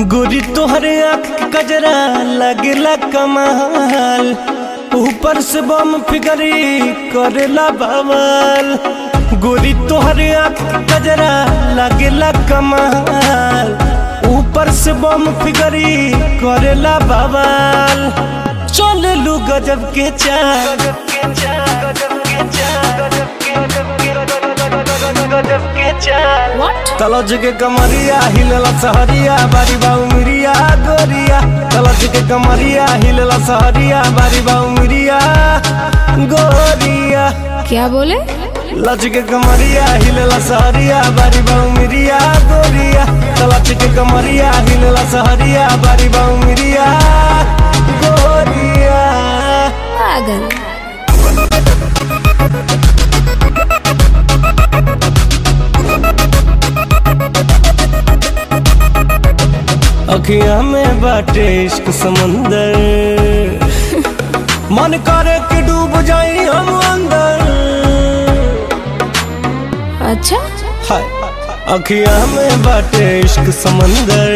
गोरी तोहरे आँख कजरा लगेला कमाल ऊपर से बम फिगरी करेला बवाल गोरी तोहरे आँख कजरा लगेला कमाल ऊपर से बम फिगरी करेला बवाल चल लू गजब के चाल What? तलज के कमरिया हिलला सहरिया बारी बाऊ मिरिया गोरिया तलज के कमरिया हिलला सहरिया बारी बाऊ मिरिया गोरिया क्या बोले लज के कमरिया हिलला सहरिया बारी बाऊ मिरिया गोरिया तलज के कमरिया हिलला सहरिया बारी बाऊ मिरिया गोरिया पागल अखिया में बाटे इश्क समंदर मन करे कि डूब जाई हम अंदर अच्छा हाय अखिया में बाटे इश्क समंदर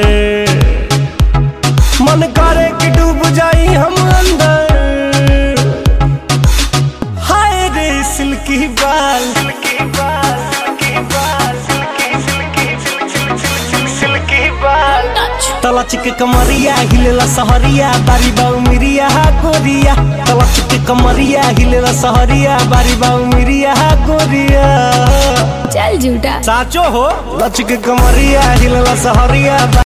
मन करे कि डूब जाई हम अंदर हाय रे सिल्की बाल सिल्की बाल सिल्की बाल सिल्की सिल्की सिल्की बाल तलच के कमरिया हिलेला सहरिया बारी बाऊ मिरिया गोरिया तलच के कमरिया हिलेला सहरिया बारी बाऊ मिरिया गोरिया चल झूठा साचो हो लच के कमरिया हिलेला सहरिया